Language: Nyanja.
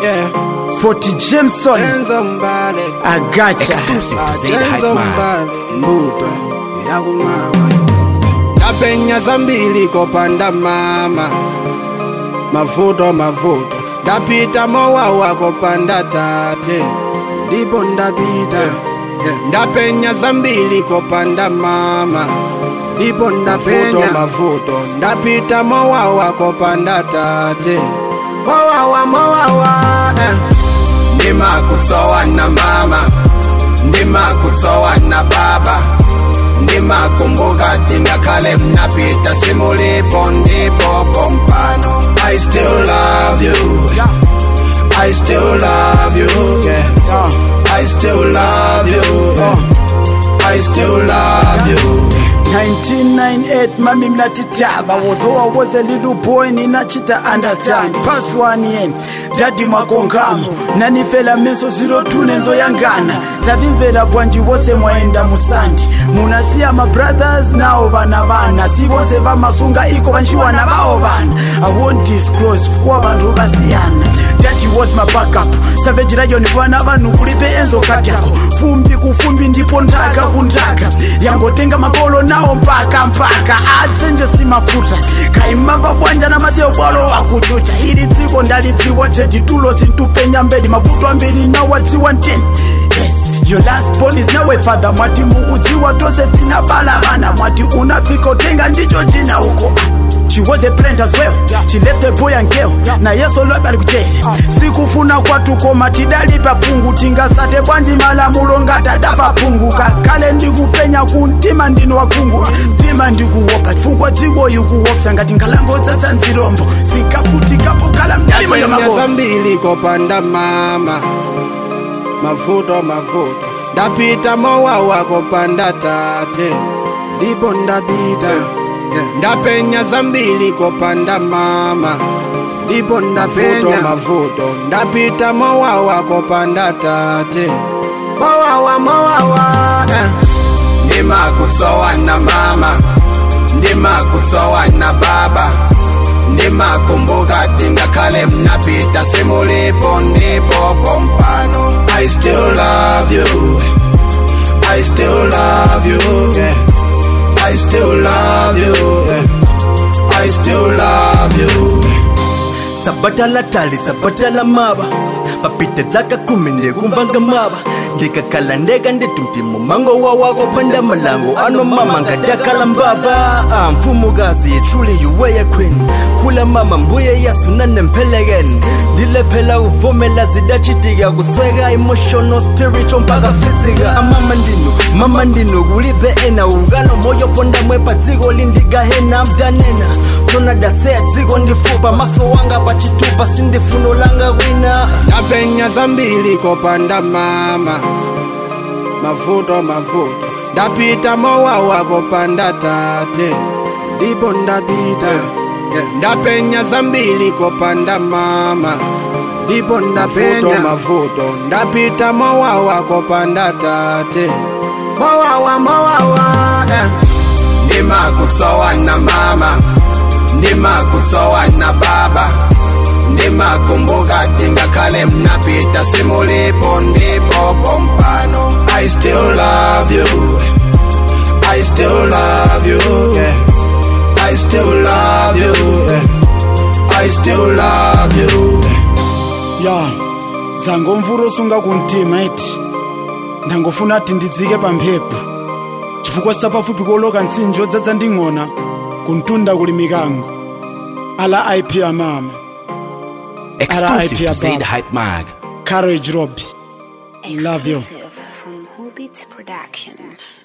Yeah. Forty Jameson, Enzo Mbale. I gotcha. Exclusive to Ah, Zaid Hype Enzo Man. Mbale. Mbuto. Yakumawa. Ndapenya zambili kopanda mama. Mavuto mavuto. Ndapita mowawa kopanda tate. Ndipo ndapita. Ndapenya zambili kopanda mama. Ndipo ndapenya mavuto. Ndapita mowawa kopanda tate. Mowawa mowawa. Eh. ndimakutsowa na mama ndimakutsowa na baba ndimakumbuka tingakhale mnapita simulipo ndipo pompano i still love you i still love you yeah. i still love you yeah. i still love you 1998 mami mnatitava although I was a little boy ninachita understand pass one yen dadi mwakongamo nanifela meso 02 nenzo yangana zavimvera bwanji wose mwaenda musandi munasiya mabrothers nawo vana vana si vose vamasunga iko vanshiwana vawo vana i won't disclose kuwa vanhu vasiyana dadi was my backup savage rayon vana vanhu kulipe enzo kadyako fumbi kufumbi ndipo ndaka kundaka yangotenga makolo nawo mpaka mpaka atsenje simakuta kaimava bwanja na maseo bwalo wakuchucha ili dziko ndalidziwa teditulo sintupenya mbedi mavuto ambiri nawadziwa nteni yes your last born is nawe father mwati mukudziwa tose tina bala vana mwati unafika utenga ndicho china huko She was a parent as well. She left a boy and girl. Na yeso lobe ali kuchele. Sikufuna kwatu koma tidalipa pungu tingasate bwanji malamulo ngatadafa pungu kakale ndikupenya kuntima ndino wakungu mtima ndikuwopa chifukwa dziko yukuwopsa ngati nkhalango dzadza nzirombo sikafutikapo kala mdalimo ndapenya yamaboa zambili kopanda mama mavuto mavuto ndapita mowawa kopanda tate ndipo ndapita ndapenya zambili kopanda mama ndipo ndapenya mavuto ndapita mowawa kopanda tate mowawa mowawa eh. ndimakutsowa na mama ndimakutsowa na baba ndimakumbuka tingakhale mnapita simulipo ndipo pompano i still love you i still love you yeah. i still love you yeah. i still love you tsabatala tali tsabatala mava papite dzaka kumi ndikumvanga mava ndikakhala ndeka nditi mtimo mango wawako phanda malango ano mama ngadakhala mbava ah, mfumukazi truly you were a queen khula mama mbuye yasuna nemphelekene ndilephela uvumela zidachitika kusweka emotional spiritual mpaka physical amama ndino mama ndino kulibe ena ukala moyo ponda mwepa dziko lindigahena mdanena tona datseya dziko ndifupa maso wanga pachitupa sindifuno langa kwina ndapenya zambili kopanda mama mavuto mavuto ndapita mowawa kopanda tate ndipo ndapita ndapenya zambili kopanda mama ndipo ndapenya mavuto ndapita mowawa kopanda tate mowawa mowawa eh. ndimakutsowa na mama ndimakutsowa na baba ndimakumbuka tingakhale mnapita simulipo ndipo pompano i still love you i still love you yeah. i still love you yeah. i still love you ya dzangomvura osunga kumtima iti ndangofuna ati ndidzike pamphepo chifukwa sapafupi koloka ntsinjo dzadza nding'ona kuntunda kuli mikango ala ip amama Exclusive to RIP Zaid Ababa. Hype Mag. courage rob Love you. Exclusive from Hobbits Production.